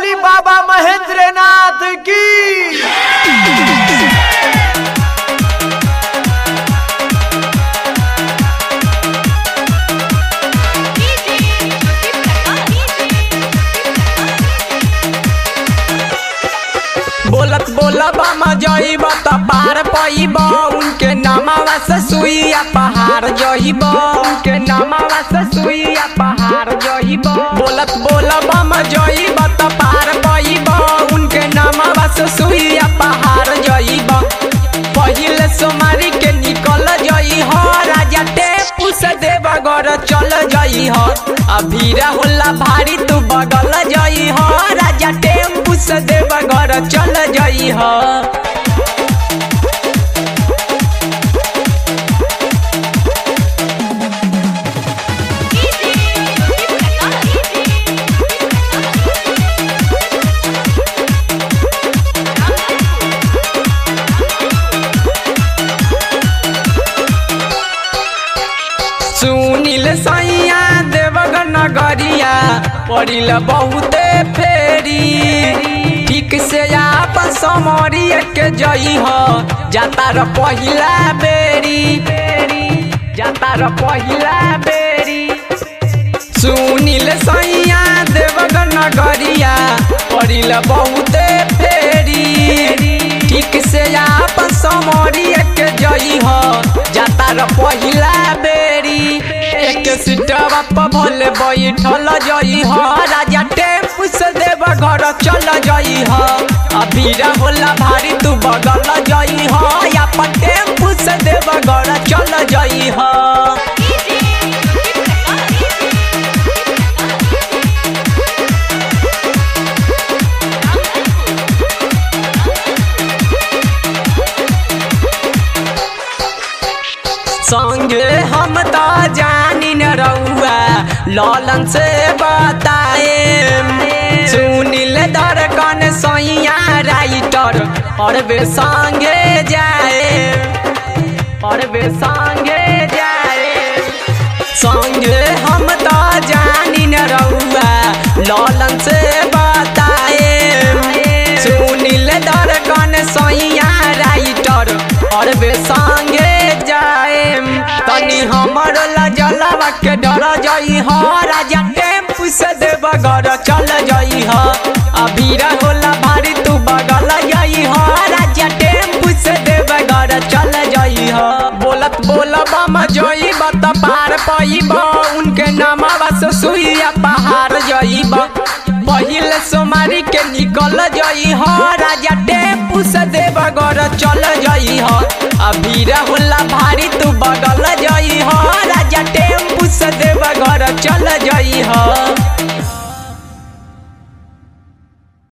बोली बाबा महेंद्रनाथ की बोलत बोलब हम जइब त पार पइब उनके नामावा से सुइया पहाड़ जइब उनके नामावा से सुइया पहाड़ जइब बोलत बोलब हम जइब त पार पइब उनके नामावा से सुइया पहाड़ जइब पहिले सोमारी के निकल जई हो राजा टेपू से देवगर चल जई हो अभीरा होला भारी तू बगल जई हो राजा टेम्पू से देवगर चल जई हो सुनील सैया देवगर नगरिया पड़िल बहुते फेरी ठीक से आप समरी के जई हो जाता र पहिला बेरी जाता र पहिला बेरी सुनील सैया देवगर नगरिया पड़िल बहुते फेरी ठीक से आप समरी के जई हो जाता र पहिला बेरी एक सीटवा पर भले बैठल जई हो राजा टेम्पू से देव घर चल जई हो अबीरा होला भारी तू बगल जई हो या पर टेम्पू से देव घर चल जई हो संगे हम तो जानी न रहुआ ललन से बताए सुनील दरकन सैया राइटर और बे संगे जाए और बे संगे जाए संगे हम तो जानी न रहुआ ललन से बताए सुनील दरकन सैया राइटर और बे संगे जाए तनी हमर लजलवा के डर जई हो राजा टेम्पू से देव घर चल जई हो अबीरा होला भारी तू बगल जई हो राजा टेम्पू से देव घर चल जई हो बोलत बोलब हम जई बत पार पइब उनके नामवा से सुइया पहाड़ जइब पहिले सोमारी के निकल जई हो राजा टेम्पू से देव घर चल जई हो अबीरा होला भारी तू बगल जई हो राजा टेम्पू से देव घर चल जई हो